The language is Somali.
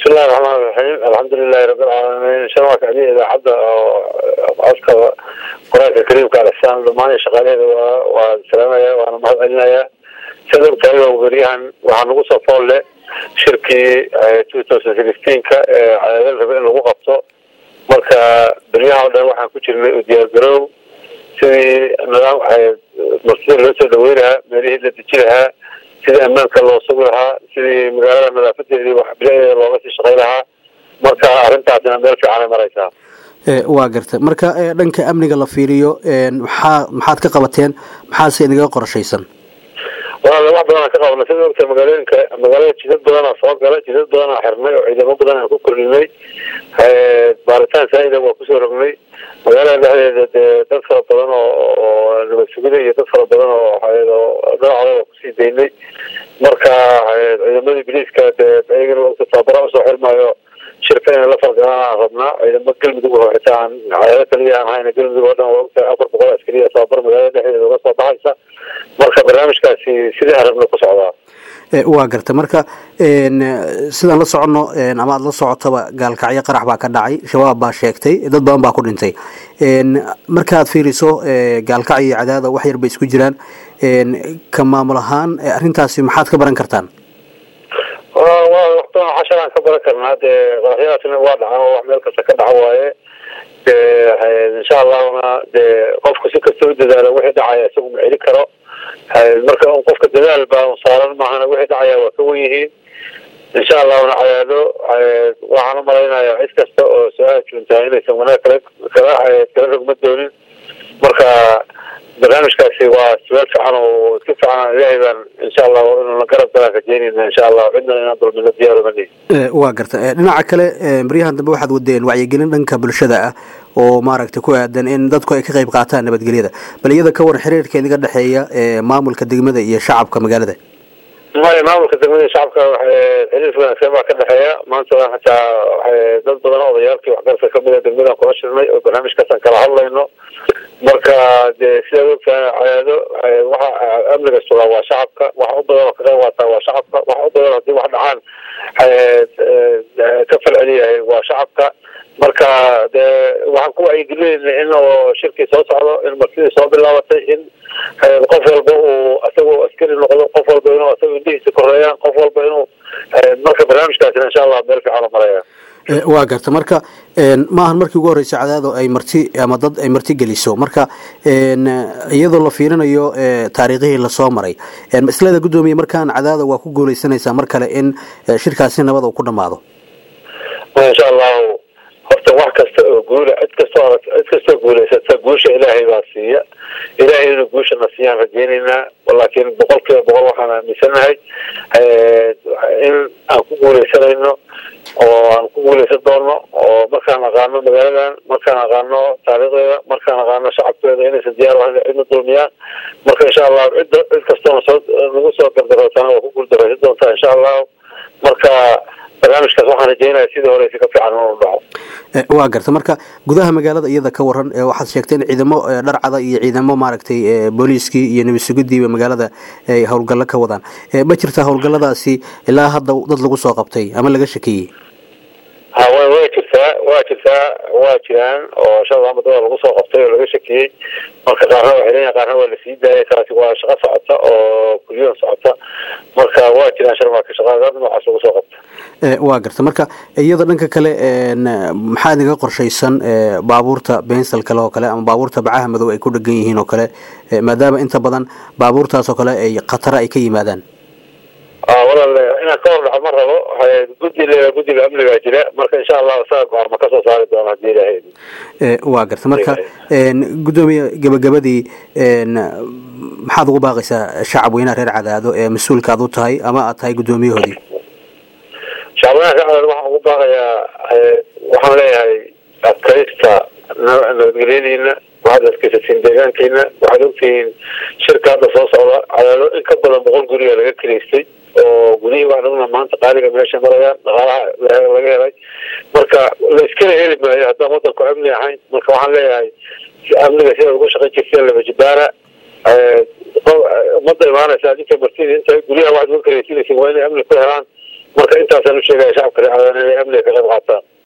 bismillahi raxmaan raxiim alxamdulilahi rabilcaalamiin sharwaa kacdiya idaacadda oo codka qur-aanka kariimka alixsaan dhammaan shaqaalaheeda waa waa salaamaya waana mahad celinaya sida ogtahay waa weryahan waxaa nagu soo fool leh shirkii two thousand sixteenka ee cadaadal rabe in lagu qabto marka beryaha o dhan waxaan ku jirnay u diyaargaroow sidii nidaam martida loo soo dhaweyn lahaa meelihii la deji lahaa sidii ammaanka loo sugi lahaa sidii magaalada nadaafadeedii wax biladeeda looga sii shaqay lahaa marka arrintaasina meel fiicanay maraysaa waa garta marka dhanka amniga la fiiriyo maxaa maxaad ka qabateen maxaase inaga qorshaysan walaal wax badanaa ka qabna sida ogta magaalooyinka magaalada jidad badanaa soo gala jidad badanaa xirnay oo ciidamo badan aan ku kordhinay baaritaan saa'ida waa kusoo rognay magaalada dhexdeeda dee dad fara badan oo nabad sugida iyo dad fara badan oo dhinacooda waa kusii daynay marka ciidamadii biliiska dee ayagana ogta tababara usoo xirmaayo shirka inay la fargalaan aan rabnaa ciidamo galmudug oo xitaa aan cadaado kaliya aan hayna galmudug oo dhan waa ogtahay afar boqol askariya tababar magaalada dhexdeeda uga soo baxaysa marka barnaamijkaasi sidii arabna ku socdaa waa garta marka sidaan la soconno ama aada la socotaba gaalkacyo qarax baa ka dhacay shabaab baa sheegtay dad badan baa ku dhintay markaad fiiriso gaalkacyo iyo cadaada wax yar bay isku jiraan ka maamul ahaan arrintaasi maxaad ka baran kartaan waqtan casharaan ka baran karnaa dee qaraxyadaasna waa dhacan oo wax meel kasta ka dhaco waaye de insha allahuna dee qofku si kasta u dadaalo wixii dhacaya isagu ma celi karo marka un qofka dadaal baa un saaran maahana wixii dhacaya waa ka wen yihiin insha allahuna cadaado waxaan u malaynayaa cid kasta oo soo ajuuntahay inaysan wanaag kala kala kala rogma doonin marka barnaamijkaasi waa suwaal fiican oo iska fiican ilaahay baan insha allah inuna garab galaan rajeynayna insha allah cidna inaan dulmino diyaarumani waa garta dhinaca kale baryahan dambe waxaad wadeen wacyigelin dhanka bulshada ah oo maaragtay ku aadan in dadku ay ka qayb qaataan nabadgelyada bal iyada ka waran xiriirka idiga dhexeeya maamulka degmada iyo shacabka magaalada maya maamulka degmada iyo shacabka xiriir wanaagsan baa ka dhexeeya maanta hataa dad badan oo odayaalkii waxgarka kamid a degmadaan kula shirnay oo barnaamijkaasaan kala hadlayno marka dee sidaad ogtahay cadaado waxa amniga sugaa waa shacabka waxa u badan oo ka qayb qaataa waa shacabka waxa u badan hadii wax dhacaan ka falceliyahay waa shacabka marka dee waxaan ku wacyigelinayna in oo shirkii soo socdo in martidii soo bilaabatay in qof walba uu isagoo askari noqdo qof walba inuu isaga indhihiisa koreeyaan qof walba inuu marka barnaamijkaasina insha allah meel fiican u maraya waa garta marka maahan markii ugu horreysay cadaado ay marti ama dad ay marti geliso marka iyadoo la fiirinayo taariikhihii lasoo maray maslada guddoomiye markaan cadaada waa ku guuleysanaysaa mar kale in shirkaasi nabad uu ku dhamaado insha allahu horta wax kasta oo guula cid kastoo cid kastoo guulaysata guusha ilaahay baa siiya ilaahay inuu guushana siiyaan rajeynaynaa laakiin boqol kiiba boqol waxaan aaminsanahay in aan ku guuleysanayno oo aan ku guuleysan doono oo markaan aqaano magaaladan markaan aqaano taariikhdeeda markaan aqaano shacabkeeda inaysan diyaar ahayn cidna dulmiyaan marka insha allahu cidda cid kastoona soo nagu soo gardarootana waa ku guuldaraysan doontaa insha allahu marka barnaamijkaas waxaan rajeynaya sidii horeysa ka fiican inuu dhaco waa garta marka gudaha magaalada iyada ka waran waxaad sheegtay in ciidamo dharcada iyo ciidamo maaragtay booliiskii iyo nabad sugidiiba magaalada ay howlgallo ka wadaan ma jirtaa howlgalladaasi ilaa hadda dad lagu soo qabtay ama laga shakiyey ha wa way jirtaa waa jirtaa waa jiraan oo shalada amadada lagu soo qabtay oo laga shakiyey marka qaarna waa xiran qaarna waa lasii daayay taasi waa shaqo socota oo kulyadan socota marka waa jiraan sharmaaka shaqaadad noocaas lagu soo qabta waa garta marka iyada dhanka kale maxaa idinga qorshaysan baabuurta bensal kale oo kale ama baabuurta bacaha madow ay ku dhegan yihiin oo kale maadaama inta badan baabuurtaas oo kale ay khatara ay ka yimaadaan walaal inaan ka hor dhaco ma rabo guddi guddiga amnigaa jira marka insha allah isaga go-aama kasoo saari doono hadii ilaahay waa garta marka guddoomiye gabagabadii maxaad ugu baaqaysaa shacab weynaha reer cadaado ee mas-uulka aad u tahay ama aad tahay guddoomiyahoodii shacabweynaha reer cadaado waxaan ugu baaqayaa waxaan leeyahay adkaysta nabadgelyadiina waxaad adkaysatiin deegaankiina waxaad ogtihiin shirka hadda soo socda cadaado in ka badan boqol guriga laga keleystay oo gudihii waxaan ogna maanta qaaliga meesha marayaan dhaqaalaha laga helay marka la iskala heli maayo haddaan wadanku amni ahayn marka waxaan leeyahay amniga sida uga shaqayn jirteen labajibaara umada imaanaysa adinka martida inta guryaha waxaad uga kaleysinaysa waa inay amni ku helaan marka intaasaan usheegaya shacabka reer cadaado inay amniga ka qayb qaataan